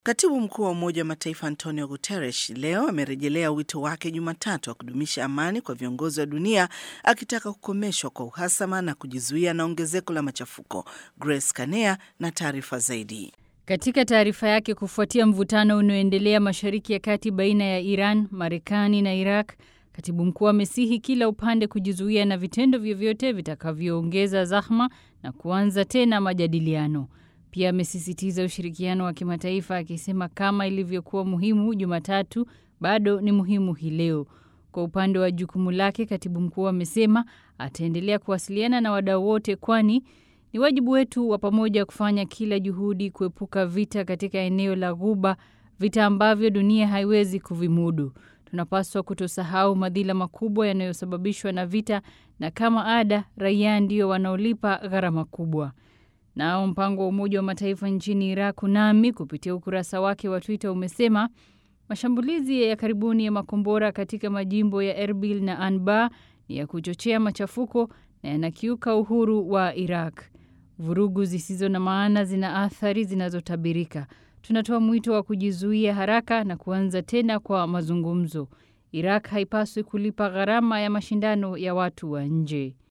Katibu mkuu wa Umoja wa Mataifa Antonio Guterres leo amerejelea wito wake Jumatatu wa kudumisha amani kwa viongozi wa dunia, akitaka kukomeshwa kwa uhasama na kujizuia na ongezeko la machafuko. Grace Kanea na taarifa zaidi. Katika taarifa yake kufuatia mvutano unaoendelea Mashariki ya Kati baina ya Iran, Marekani na Iraq, katibu mkuu amesihi kila upande kujizuia na vitendo vyovyote vitakavyoongeza zahma na kuanza tena majadiliano. Pia amesisitiza ushirikiano wa kimataifa akisema kama ilivyokuwa muhimu Jumatatu bado ni muhimu hii leo. Kwa upande wa jukumu lake, katibu mkuu amesema ataendelea kuwasiliana na wadau wote, kwani ni wajibu wetu wa pamoja kufanya kila juhudi kuepuka vita katika eneo la Ghuba, vita ambavyo dunia haiwezi kuvimudu. Tunapaswa kutosahau madhila makubwa yanayosababishwa na vita, na kama ada, raia ndio wanaolipa gharama kubwa. Nao mpango wa Umoja wa Mataifa nchini Iraq nami kupitia ukurasa wake wa Twitter umesema mashambulizi ya karibuni ya makombora katika majimbo ya Erbil na Anbar ni ya kuchochea machafuko na yanakiuka uhuru wa Iraq. Vurugu zisizo na maana zina athari zinazotabirika. Tunatoa mwito wa kujizuia haraka na kuanza tena kwa mazungumzo. Iraq haipaswi kulipa gharama ya mashindano ya watu wa nje.